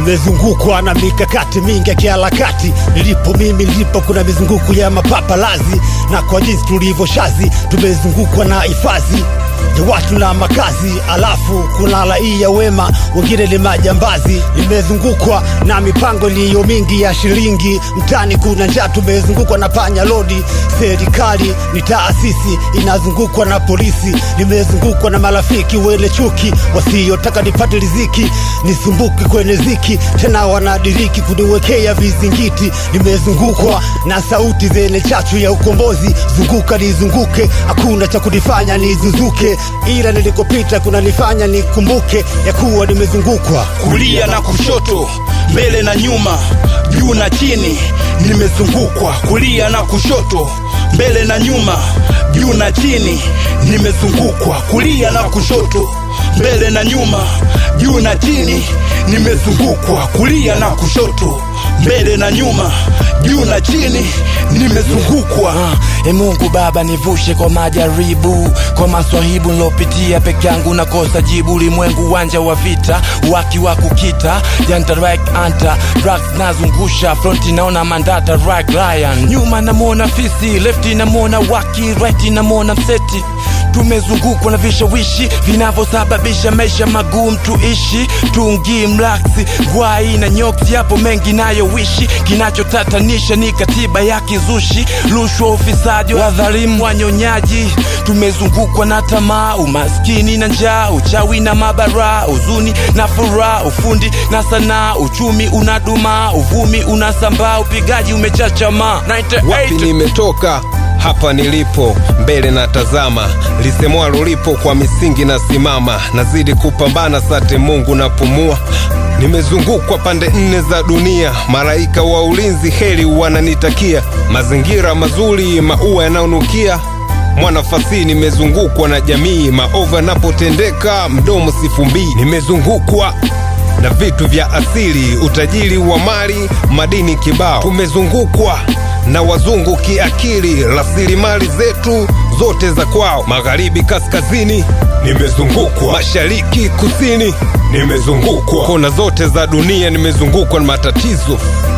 nimezungukwa na mikakati mingi ya kiharakati. Nilipo mimi nilipo, kuna mizunguko ya mapapalazi, na kwa jinsi tulivyo shazi, tumezungukwa na hifadhi ya watu na makazi, alafu kuna raia wema, wengine ni majambazi. Nimezungukwa na mipango iliyo mingi ya shilingi, mtani kuna njaa, tumezungukwa na panya lodi. Serikali ni taasisi inazungukwa na polisi, nimezungukwa na marafiki wenye chuki wasiotaka nipate riziki, nisumbuki kwenye ziki, tena wanadiriki kuniwekea vizingiti. Nimezungukwa na sauti zenye chachu ya ukombozi, zunguka nizunguke, hakuna cha kunifanya nizuzuke, ila nilikopita kunanifanya nikumbuke ya kuwa nimezungukwa kulia na kushoto, mbele na nyuma, juu na chini, nimezungukwa kulia na kushoto, mbele na nyuma, juu na chini, nimezungukwa kulia na kushoto, mbele na nyuma, juu na chini, nimezungukwa kulia na kushoto, mbele na nyuma, juu na chini, nimezungukwa E Mungu Baba, nivushe kwa majaribu, kwa maswahibu nilopitia peke yangu, nakosa jibu. Ulimwengu uwanja wa vita, waki wa kukita, janta right anta drugs nazungusha, fronti naona mandata right lion, nyuma namwona fisi, lefti namwona waki, right namwona mseti tumezungukwa na vishawishi vinavyosababisha maisha magumu tuishi tungi mlaksi gwai na nyoksi yapo mengi nayowishi kinachotatanisha ni katiba ya kizushi rushwa ufisadi wadhalimu wanyonyaji tumezungukwa na tamaa umaskini na njaa uchawi na mabara huzuni na furaha ufundi na sanaa uchumi unadumaa uvumi unasambaa upigaji umechachamaa wapi nimetoka hapa nilipo mbele na tazama lisemwalo lipo kwa misingi na simama nazidi kupambana sate mungu napumua nimezungukwa pande nne za dunia malaika wa ulinzi heri wananitakia mazingira mazuri maua yanayonukia mwanafasihi nimezungukwa na jamii maovu yanapotendeka mdomo sifumbii nimezungukwa na vitu vya asili utajiri wa mali madini kibao tumezungukwa na wazungu kiakili rasilimali zetu zote za kwao magharibi kaskazini nimezungukwa mashariki kusini nimezungukwa kona zote za dunia nimezungukwa na matatizo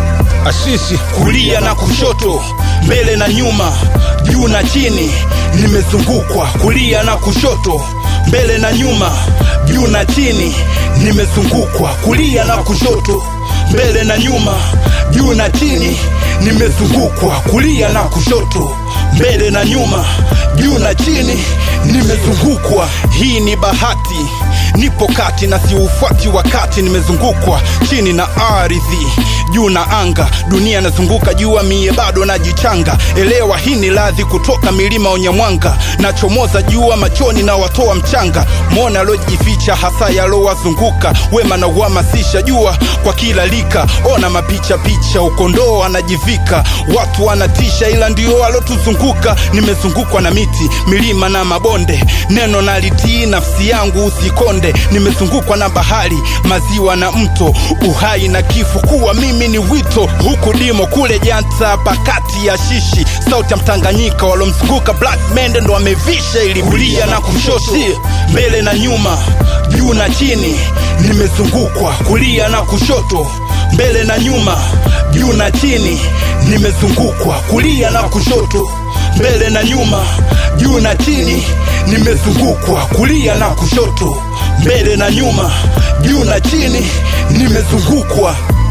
ashishi kulia na kushoto, mbele na nyuma, juu na chini, nimezungukwa kulia na kushoto, mbele na nyuma, juu na chini, nimezungukwa kulia na kushoto, mbele na nyuma, juu na chini, nimezungukwa kulia na kushoto, mbele na nyuma, juu na chini, nimezungukwa. Hii ni bahati, nipo kati na siufuati wakati, nimezungukwa chini na ardhi, juu na anga, dunia nazunguka jua, mie bado najichanga. Elewa hii ni radhi kutoka milima Onyamwanga, nachomoza jua machoni na watoa mchanga, mwona alojificha hasa yalowazunguka, wema na uhamasisha jua kwa kila lika, ona mapicha picha, ukondoo anajivika, watu wanatisha, ila ndio alotuzunguka. Nimezungukwa na miti, milima na mabonde, neno nalitii, nafsi yangu usikonde. Nimezungukwa na bahari, maziwa na mto, uhai na kifo, kuwa mimi ni wito. Huku dimo kule janta, pakati ya shishi, sauti ya Mtanganyika, walomzunguka Black Mende ndo wamevisha ili kulia na kushoto, mbele na nyuma, juu na chini, nimezungukwa kulia na kushoto, mbele na nyuma, juu na chini, nimezungukwa kulia na kushoto, mbele na nyuma, juu na chini, nimezungukwa kulia na kushoto, mbele na nyuma, juu na chini, nimezungukwa